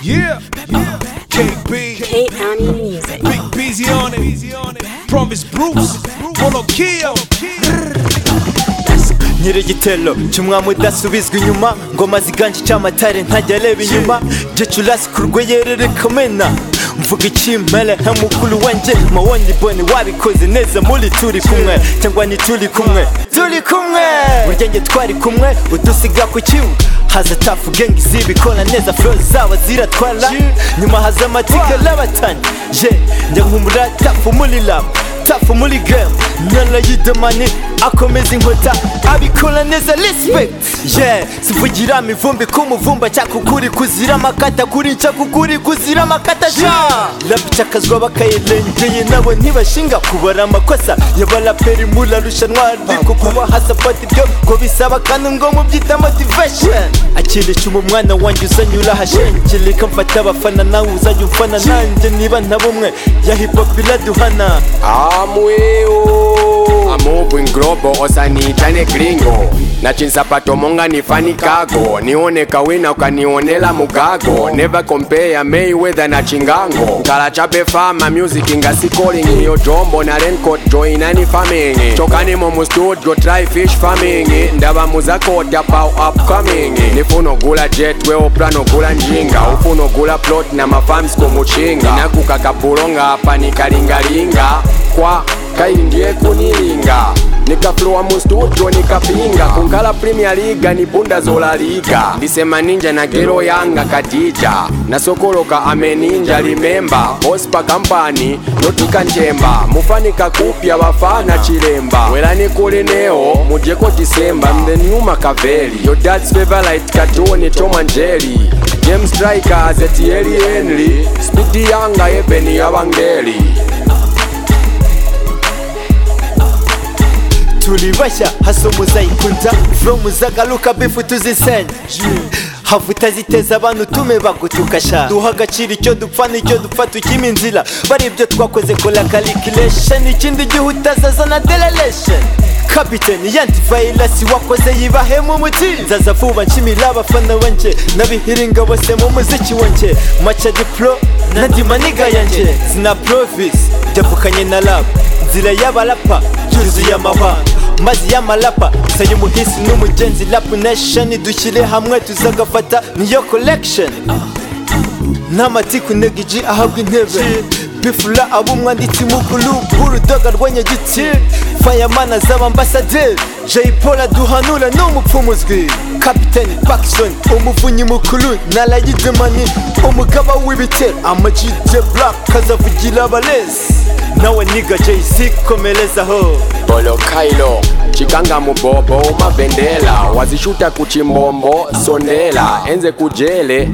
Yeah, KB, Kate County Music. Big Busy on it, Promise Bruce, Polo Kill, nyiri igitero cy'umwami udasubizwa inyuma ngoma ziganje icyamatare ntajya areba inyuma gicurasi ku rweyerere kamena mvuga ikimpere nka mukuru wanjye mawoni boni wabikoze neza muri turi kumwe cyangwa ni turi kumwe turi kumwe burya njye twari kumwe udusiga ku kibuga haza tafu gengi zibikora neza fro zabo ziratwara nyuma haza amatika n'abatani je njya nkumura tafu muri rama tafu muri game nyana y'idemani akomeza inkota abikora neza respect yeah sivugira mivumbi ku muvumba cyakukuri kuzira amakata kuri cyakukuri kuzira amakata ja rapica akazwa bakayirengeye nabo ntibashinga kubara amakosa y'abaraperi muri arushanwa ariko kuba hasapati byo ngo bisaba kandi ngo mubyita motivation akirisha umwana wanjye uzanyura ahashengirika mfata abafana nawe uzajya ufana nanjye niba nta bumwe ya hip hop iraduhana amweo amubwin globo osaniitane gringo na chinsapato monga nifani kago nione kawina ukanionela mugago never compare mayweather na chingango nkalachape fama music ngasikoling iyo jombo na raincoat joinani farming chokanimo mustudio try fish farming ndava muzakota pau upcoming nifuna ogula jet we oplan ogula njinga ufuna ogula plot na mafams komuchinga nakukakapulonga apa nikalingalinga kwa kaindie kunilinga nikaflowa mustudio nikapinga kunkala premier liga nipunda zola liga ndisema ninja na gero yanga katija nasokoloka ameninja limemba ospa kampani notika njemba mufanika kupya vafana chilemba welani kulineo mujeko disemba mthenuma kaveli yodats favorite katoni tomanjeli james strikers etieli henry spidi yanga ebeni yavangeli turibashya hasi muzayikunda fro muzagaruka bifu tuzisenya havu utaziteza abantu tume bagutukasha duha agaciro icyo dupfa n'icyo dupfa tukima inzira bari ibyo twakoze kora calculation ikindi gihe utazazana derelation kapiteni yantivirasi wakoze yibahemu umuti nzaza vuba nshimira abafana banjye n'abihiringa bose mu muziki wanjye maca dipro na dimaniga yanjye zina provisi byavukanye na rap nzira y'abarapa yuzuye amahanga mazi y'amarapa sayo umuhisi n'umugenzi rap nation dushyire hamwe tuzagafata niyo collection n'amatiku negiji ahabwa intebe bifura aba umwanditsi mukuru b'urudoga rw'anyagiti fayamana zaba ambasaderi jay paul aduhanura ni umupfumuzwi kapitani pakisoni umuvunyi mukuru na rayidemani umugaba w'ibitero amajide black kazavugira abarezi nawe niga jc komerezaho Bolo Kailo chikanga mubobo umavendela wazishuta kuchimbombo sondela enze kujele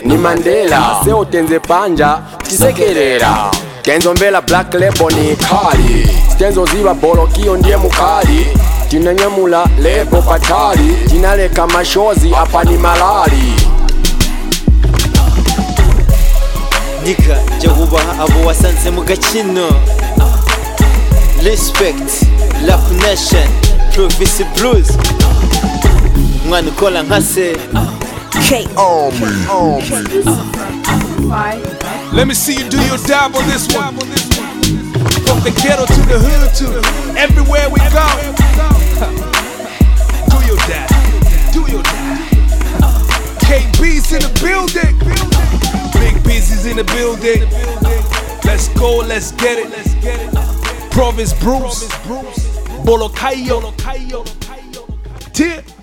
ni mandela seotenze panja tisekerera tenzomvela black lebo ni kali tenzoziva bolokiyo ndiye mukali tinanyamula lebo patali tinaleka mashozi apa ni malali niga jya wubaha abo wasanze mu gakino respect rap nation provisi blues umwana ukora nka se Kate. Let me see you do your dive on this one. From the ghetto to the hood to everywhere we go. Do your dive, do your dive. KB's in the building. Big Busy's in the building. Let's go, let's get it. Province Bruce, Bolocayo, Tip.